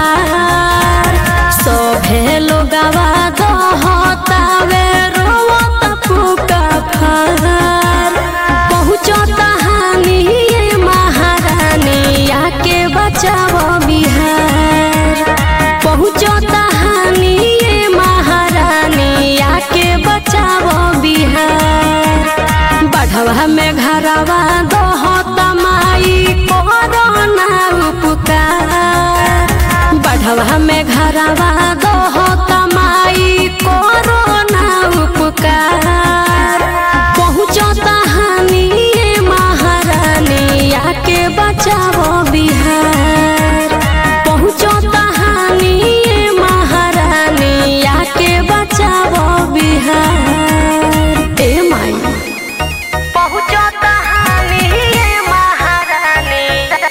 बिहार सभे लोगवा दहतावे रोवत पुका फार पहुँचता हानि ये महारानी आके बचाव बिहार पहुँचता हानि ये महारानी आके बचाव बिहार बढ़वा में घरवा दहता माई कोरोना उपकार बढ़वा में घरवा दहता माई कोरोना उपकार पहुँचता हानि ये महारानी आके बचाव बिहार पहुँचता हानि ये महारानी आके बचाव बिहार ए माई पहुँचता हानि ये महारानी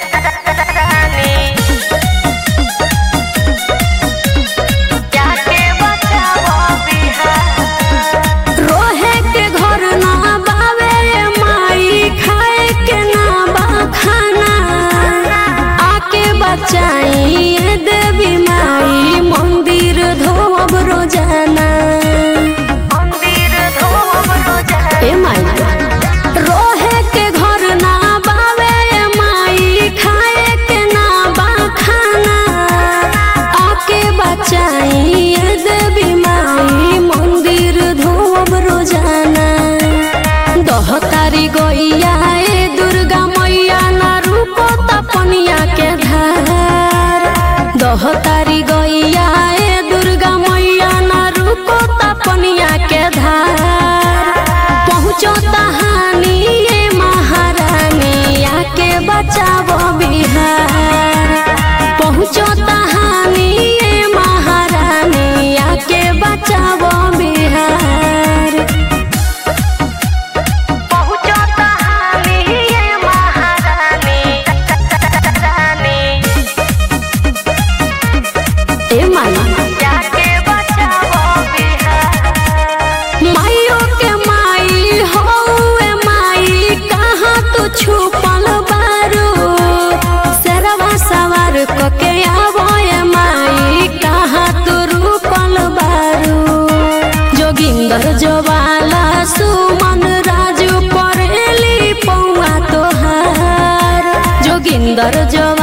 जाके बचाओ बिहार रोहे के घर ना बावे माई खाए के ना बा खाना आके बचाई ये देवी माई मंदिर धोब रोजाना मंदिर धोब रोजाना ए माई रोहे के घर ना बावे माई खाए के ना बा खाना आके बचाई ये देवी माई मंदिर धोब रोजाना दह तारी गैया ए दुर्गा मैया ना रुको तपनिया के धार दह तारी गैया ए दुर्गा मैया ना रुको तपनिया के धार पहुँचता हानि ये महारानी आके बचाव बिहार पहुँचता हानि ये महारानी आके बचाव बिहार पहुँचता हानि ये महारानी ए माई जाके बचाओ बिहार माइयो के माई हो ए माई कहाँ तू छुपल बारू सरवा सवार को के आवो ए माई कहाँ तू रूपल बारू जोगिंदर जोवाला सुमन राजू परेली पौआ तोहार जोगिंदर जोवाला